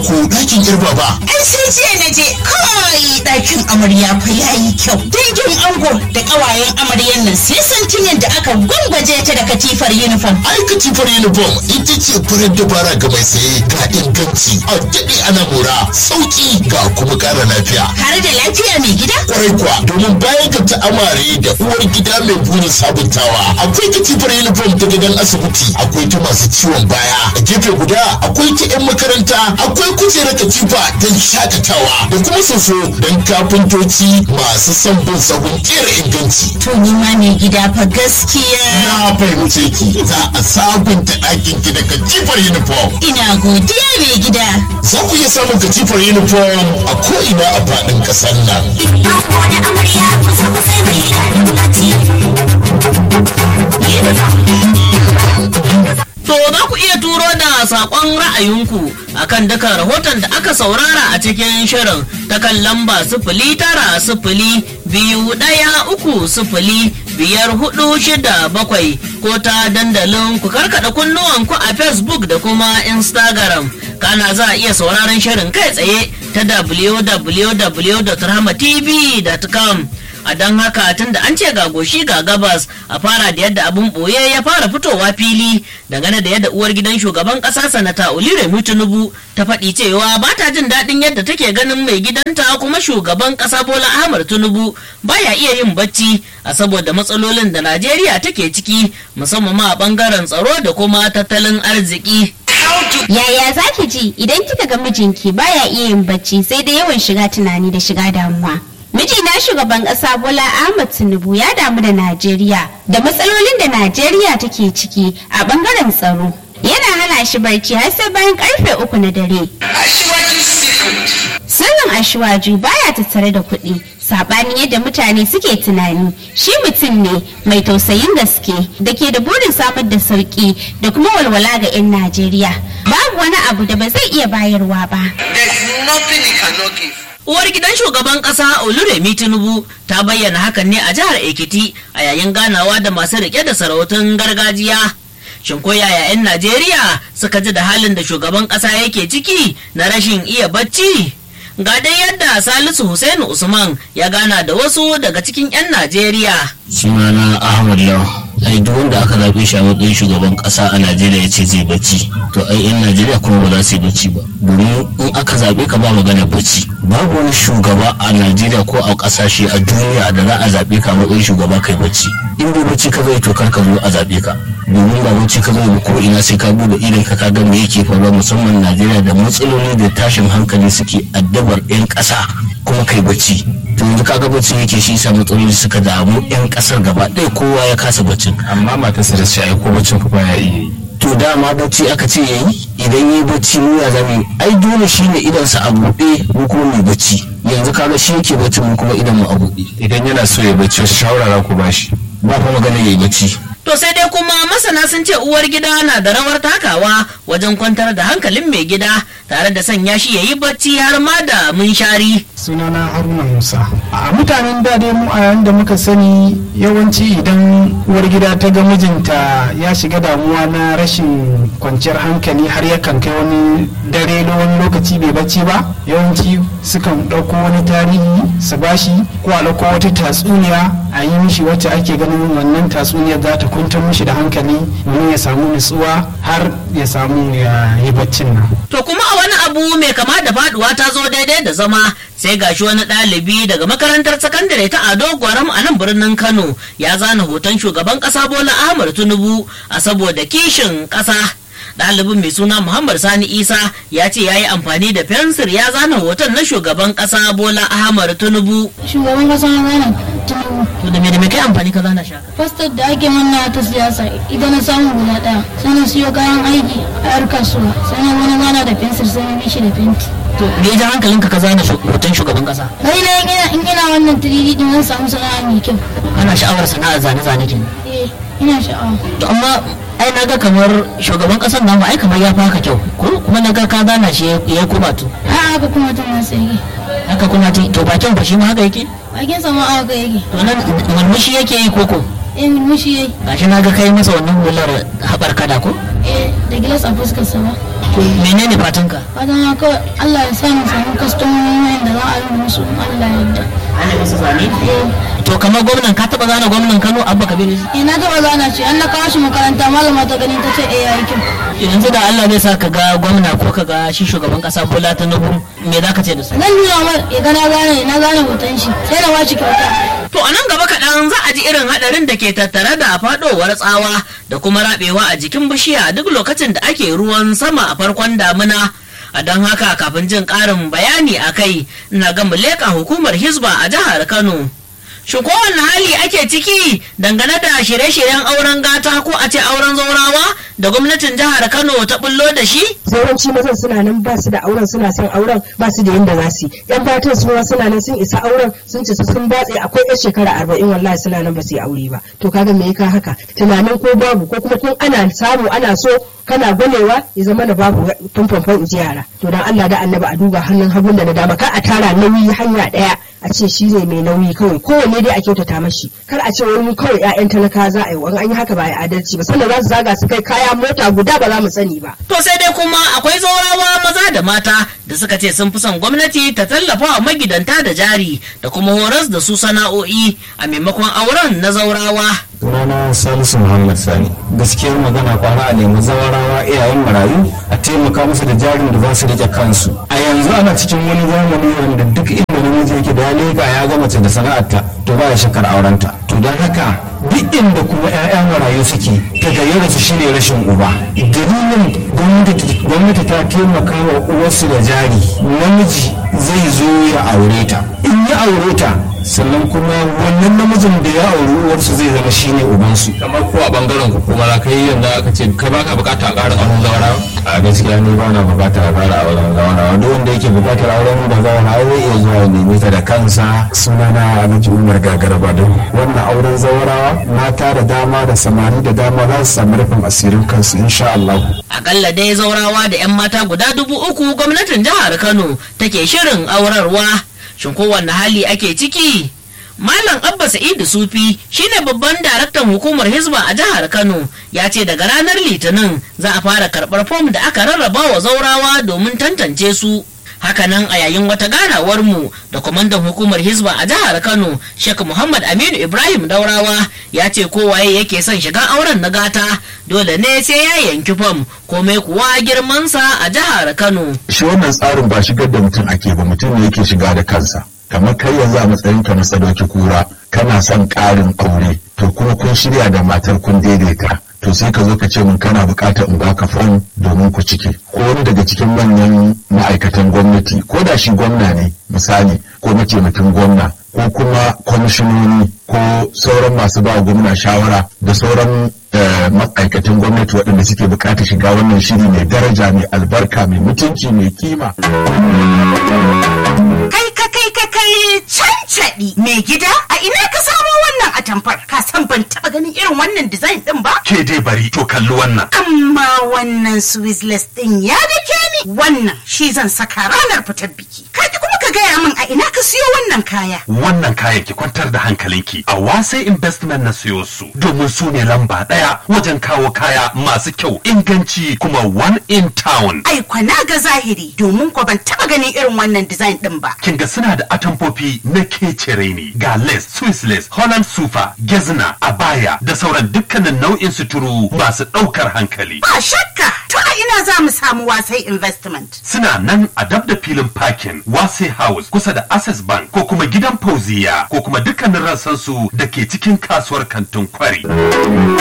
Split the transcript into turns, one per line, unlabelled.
ko ɗakin irba ba
Ai sai jiya na je kai ɗakin amarya fa yayi kyau. Dangin ango da ƙawayen amaryan nan sai santin yadda aka gwangwaje ta da katifar uniform.
ai katifar uniform ita ce farar dabara ga mai saye ga inganci a daɗe ana mora sauki ga kuma ƙara lafiya
Har da lafiya mai gida?
kwarai kuwa domin bayan ga ta amare da uwar gida mai burin sabuntawa akwai katifar uniform ta gidan asibiti akwai ta masu ciwon baya a gefe guda akwai ta 'yan makaranta akwai kujerar katifa don shakatawa da kuma soso don kafintoci masu son bin sahun kera inganci
To ni ma mai gida fa gaskiya.
na fahimce ki za a sabunta ɗakin ki da katifar uniform
Ina godiya mai gida.
za ku iya samun katifar uniform a ko'ina a faɗin ƙasar nan
To za ku iya turo da saƙon ra'ayinku akan duka rahoton da aka saurara a cikin shirin ta kan lamba sifili tara sifili biyu ɗaya uku sifili biyar hudu shida bakwai ko ta dandalin ku karkada kunnuwanku a Facebook da kuma Instagram. Kana za a iya sauraron shirin kai tsaye ta www.rahmatv.com. a don haka tun da an ce ga goshi ga gabas a fara da yadda abin boye ya fara fitowa fili dangane da yadda uwar gidan shugaban kasa sanata oliremi tinubu ta faɗi cewa ba ta jin daɗin yadda take ganin mai gidanta kuma shugaban ƙasa bola ahmad tinubu baya iya yin bacci a saboda matsalolin da najeriya take ciki musamman ma a ɓangaren tsaro da kuma tattalin arziki
Yaya za ki ji idan kika ga mijinki baya iya yin bacci sai da yawan shiga tunani da shiga damuwa? Mijina shugaban ƙasa Bola Ahmed Tinubu ya damu da Najeriya da matsalolin da Najeriya take ciki a ɓangaren tsaro. Yana hana shi barci har sai bayan karfe uku na dare. Sirrin Ashwaju baya tattare da kuɗi. Saɓanin yadda mutane suke tunani, shi mutum ne mai tausayin gaske da ke da burin samar da sauƙi da kuma walwala ga 'yan Najeriya. Babu wani abu da ba zai iya bayarwa ba.
There's nothing he cannot give.
Uwar gidan shugaban kasa Oluremi Tinubu ta bayyana hakan ne a jihar Ekiti a yayin ganawa da masu rike da sarautun gargajiya. Shin ko yaya 'yan Najeriya suka ji da halin da shugaban kasa yake ciki na rashin iya bacci? Ga dai yadda Salisu Hussein Usman ya gana da wasu daga cikin 'yan Najeriya.
sunana ahmad lawa ai duk wanda aka zaɓe shi a matsayin shugaban ƙasa a najeriya ya ce zai bacci to ai yan najeriya kuma ba za su yi bacci ba domin in aka zaɓe ka ba magana bacci babu wani shugaba a najeriya ko a ƙasashe a duniya da za a zaɓe ka a matsayin shugaba kai bacci in dai bacci ka zai to kar ka zo a zaɓe ka domin ba bacci ka zai ba ko ina sai ka bude idan ka ga me yake faruwa musamman najeriya da matsaloli da tashin hankali suke addabar 'yan ƙasa kuma kai bacci to yanzu kaga bacci yake shi sa matsaloli suka damu 'yan ƙasar gaba ɗaya kowa ya kasa baccin
amma matarsa da shi ko baccin fa baya iya yi
to dama bacci aka ce yayi idan yi bacci mu ya zame ai dole shine idan sa a buɗe mu kuma mai bacci yanzu kaga shi yake bacci mu kuma idan mu a buɗe
idan yana so ya bacci wasu shawara za ku bashi
ba fa magana yayi bacci
To sai dai kuma masana sun ce uwar gida na da rawar takawa wajen kwantar da hankalin mai gida tare da sanya shi ya yi bacci har ma da munshari.
sunana haruna musa a mutanen da dai mu a yayin da muka sani yawanci idan uwar gida ta ga mijinta ya shiga damuwa na rashin kwanciyar hankali har yakan kai wani dare na wani lokaci bai bacci ba yawanci sukan ɗauko wani tarihi su bashi ko a ɗauko wata tatsuniya a yi mishi wacce ake ganin wannan tatsuniyar za ta kwantar mishi da hankali domin ya samu nutsuwa har ya samu ya yi baccin nan
To kuma a wani abu mai kama da faduwa ta zo daidai da zama sai gashi wani ɗalibi daga makarantar sakandare ta Ado Gwaram a nan birnin Kano ya zana hoton shugaban ƙasa Bola Ahmad Tinubu a saboda kishin ƙasa. Ɗalibin mai suna Muhammad Sani Isa ya ce ya yi amfani da fensir ya zana hoton na shugaban ƙasa Bola Ahmad Tinubu.
shugaban kasa na gane tinubu
To da me da me kai amfani ka zana shaka?
fastar da ake manna ta siyasa idan na samu guda daya sai na siyo kayan aiki a yar kasuwa sai na wani gana da fensir sai na bishi da fenti
To me ya ja hankalinka ka zana shu- hoton shugaban ƙasa?
kai na ina in ina wannan 3D din zan samu sana'a mai kyau
Kana sha'awar sana'ar zane-zane kenan.
eh ina sha'awa
To amma ai naga kamar shugaban ƙasar namu ai kamar ya fi haka kyau ko kuma naga ka zana shi ya kuma to.
a haka kuma ta masu yake
haka kuma ta to bakin fa shi ma haka yake
bakin sama a haka yake
to nan murmushi yake yi koko
eh mulmushi yayi
gashi na ga kai masa wannan hular haɓar kada ko
eh da gilas a fuskarsa ba
menene fatanka
fatan ya kawai Allah ya sa mu samu kwastomomi da za a yi musu in Allah ya yarda
ana masa zane
eh
to kamar gwamnan ka taba zana gwamnan Kano Abba Kabiru
eh na taɓa gana shi an na kawo shi makaranta malama ta gani ta ce eh ya yi kyau
yanzu da Allah zai sa ka ga gwamna ko ka ga shi shugaban kasa Bola Tinubu me za ka ce da su
zan nuna ma ya ga na gane na gane hoton shi sai na ba shi kyauta
To a nan gaba kaɗan za a ji irin haɗarin da ke tattare da faɗowar tsawa da kuma raɓewa a jikin bishiya duk lokacin da ake ruwan sama a farkon damina. A don haka kafin jin ƙarin bayani a kai, ina ga mu leƙa hukumar Hisba a jihar Kano. Shin kowane hali ake ciki dangane da shirye-shiryen auren gata ko a ce auren zaurawa da gwamnatin jihar Kano ta bullo da shi?
yawanci mazan suna nan ba su da auren suna son auren ba su da yadda za su yi yan matan su ma suna nan sun isa auren sun ce su sun batse akwai yan shekara arba'in wallahi suna nan ba su yi aure ba to kaga me ya ka haka tunanin ko babu ko kuma kun ana samu ana so kana gwanewa ya zama da babu famfamfan uji yara to dan Allah da annabi a duba hannun hagun da na dama kar a tara nauyi hanya daya a ce shi ne mai nauyi kawai kowanne dai a kyautata mashi kar a ce wani kawai 'ya'yan talaka za a yi wani an yi haka ba a adalci ba sannan za su zaga su kai kaya mota guda ba za mu sani ba
To sai dai kuma akwai zaurawa maza da mata da suka ce sun fi son gwamnati ta tallafa wa magidanta da jari da kuma horas da su sana'o'i a maimakon auren na zaurawa.
sunana salisu muhammad sani gaskiyar magana kwana a nemi zawarawa iyayen marayu a taimaka musu da jarin da za su rike kansu a yanzu ana cikin wani zamani wanda duk inda namiji yake da ya leka ya ga mace da sana'arta to ba ya shakar aurenta to don haka duk inda kuma 'ya'yan marayu suke ta gayyara su shine rashin uba dalilin gwamnati gwamnati ta taimaka wa uwarsu da jari namiji zai zo ya aure ta in ya aure ta sannan kuma wannan namijin da ya auri uwarsu zai zama shine ubansu
kamar ko a bangaren ku kuma za ka yi yanda aka ce kai baka bukata a ƙara auren zawara
a gaskiya ni ba na bukatar a fara auren zawarawa duk wanda yake bukatar auren da zawarawa zai iya zuwa ya nemi ta da kansa sunana alhaji umar gagara badau wannan auren zawarawa mata da dama da samari da dama za su samu rufin asirin kansu insha Allah
Akalla dai zaurawa da 'yan mata guda dubu uku gwamnatin jihar Kano take shirin aurarwa. Shin kowanne hali ake ciki? Malam Abba Sa'idu Sufi shine babban daraktan hukumar Hizba a jihar Kano ya ce daga ranar Litinin za a fara karɓar fom da aka rarraba wa zaurawa domin tantance su. Hakanan a yayin wata ganawar mu da kwamandan hukumar Hizba a jihar Kano, Sheikh Muhammad Aminu Ibrahim Daurawa ya ce kowaye yake son shiga auren na gata dole ne sai ya yanki fom komai kuwa girmansa a jihar Kano.
shi wannan tsarin ba shigar da mutum ake ba mutum ne yake shiga da kansa kamar kai yanzu a matsayin ka na sadauki kura kana son ƙarin aure to kuma kun shirya da matar kun daidaita to sai ka zo ka ce mun kana buƙatar in baka fom domin ku ciki ko wani daga cikin manyan ma'aikatan gwamnati ko da shi gwamna ne misali ko mataimakin gwamna ko kuma kwamishinoni ko sauran masu ba wa gwamna shawara da sauran eh, ma'aikatan gwamnati waɗanda suke buƙatar shiga wannan shiri mai daraja mai albarka mai mutunci mai kima
Kai ka kai ka kai cancaɗi mai gida a ina ka samo wannan atamfar ka san ban taɓa ganin irin wannan design ɗin ba
Ke dai bari to kalli wannan.
amma wannan swizzless ɗin ya dake ni wannan shi zan saka ranar fitar biki kaji kuma ka gaya min a ina ka siyo wannan kaya
Wannan kayan ki kwantar da hankalinki a wasai investment na siyo su domin su ne lamba ɗaya wajen kawo kaya masu kyau inganci kuma one in town.
ai kwana ga zahiri domin ko ban taɓa ganin irin wannan design ɗin ba
Kin ga suna da atamfofi na kecere ne ga lace, Swiss lace, Holland sufa, gezna, abaya da sauran dukkanin nau'in suturu masu ɗaukar hankali.
ba shakka to a ina za mu samu wasai investment
Suna nan a dab da filin parking Wase House kusa da Access Bank ko kuma gidan Fauziya ko kuma dukkanin rassansu da ke cikin kasuwar kantin kwari.